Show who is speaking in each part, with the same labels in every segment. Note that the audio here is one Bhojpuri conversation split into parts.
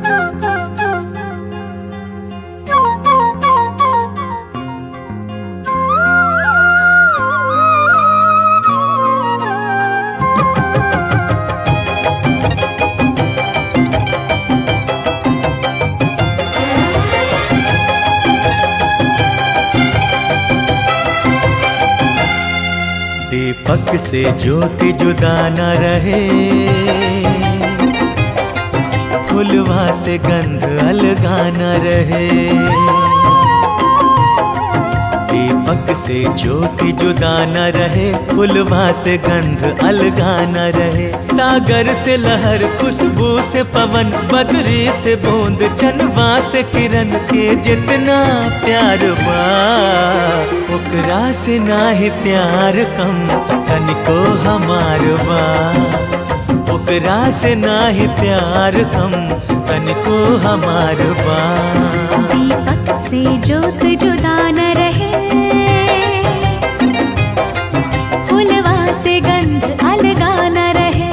Speaker 1: दीपक से ज्योति जुदा न रहे फुलवा से गंध अलगा न रहे दीपक से ज्योति जुदा न रहे फुलवा से गंध अलगा न रहे सागर से लहर खुशबू से पवन बदरी से बूंद चनवा से किरण के जितना प्यार बा ओकरा से नाही प्यार कम तनिको हमार बा ओकरा से नाही प्यार कम तनिको हमार बा
Speaker 2: दीपक से ज्योत जुदा न रहे फुलवा से गंध अलगा न रहे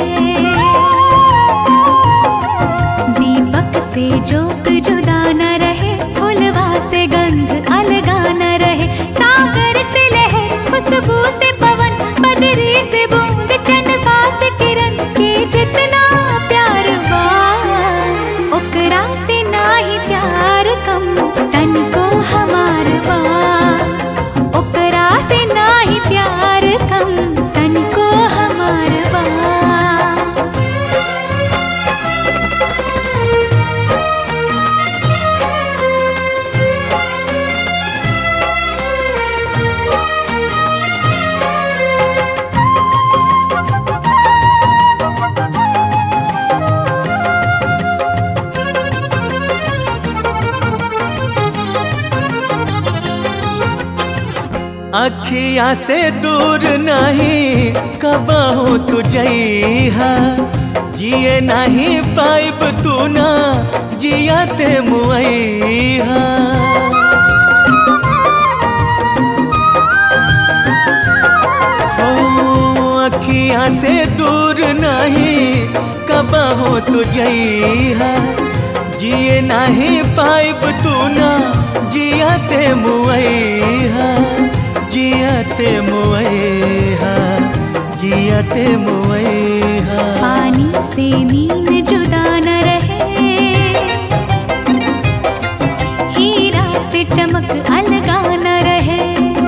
Speaker 2: दीपक से ज्योत जुदा न रहे फुलवा से गंध अलगा न रहे सागर से लहर खुशबू से पवन बदरी से बूंद चंदा से किरण के जितना प्यार बा ओकरा से नाही प्यार कम तन को हमार बा ओकरा से नाही प्यार कम तन को हमार बा
Speaker 1: अखिया से दूर नहीं कबहू तू जइहा जिए नहीं पाइब तू ना जिया ते मुआइहा ओ अखिया से दूर नहीं कबहू तू जइहा जिए नहीं पाइब तू ना जिया ते मुआइहा जियते मुएहा जियते मुएहा
Speaker 2: पानी से मीन जुदा न रहे हीरा से चमक अलगा न रहे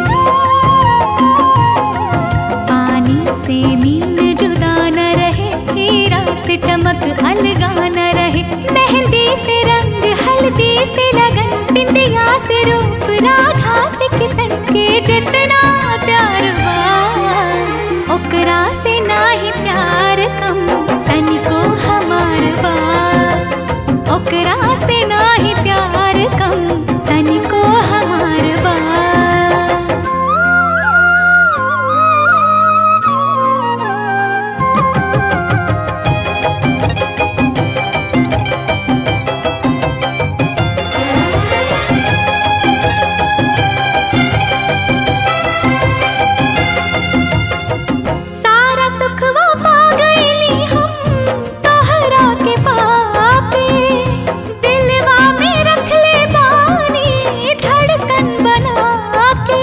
Speaker 2: पानी से मीन जुदा न रहे हीरा से चमक अलगा न रहे मेहंदी से रंग हल्दी से लगन बिंदिया से रूप राधा से किसन के जितना प्यार बा ओकरा से नाही प्यार कम तनिको हमार बा ओकरा से नाही प्यार कम तनिको हमार बा सारा सुखवा पा गईली हम तोहरा के पापे दिलवा में रख ले बानी धड़कन बना के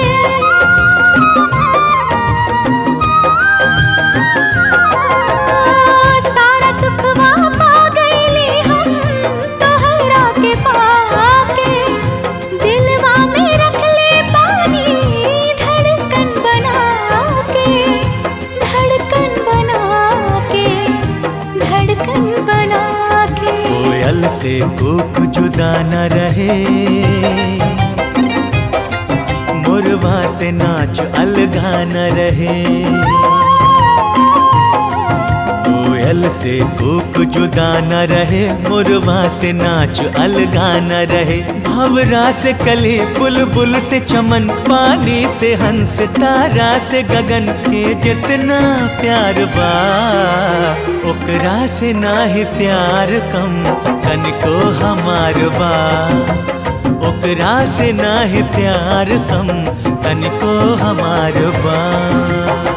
Speaker 2: सारा सुखवा पा गईली हम तोहरा के पाके दिलवा में रख ले पानी धड़कन बना के धड़कन बना के धड़कन बना के
Speaker 1: कोयल से कोक जुदा न रहे मुरवा से नाच अलगा न रहे कोयल से कोक जुदा न रहे मुरवा से नाच अलगा न रहे भवरा से कली बुलबुल से चमन पानी से हंस तारा से गगन के जितना प्यार बा ओकरा से नाही प्यार कम तनिको हमार बा ओकरा से नाही प्यार कम तनिको हमार बा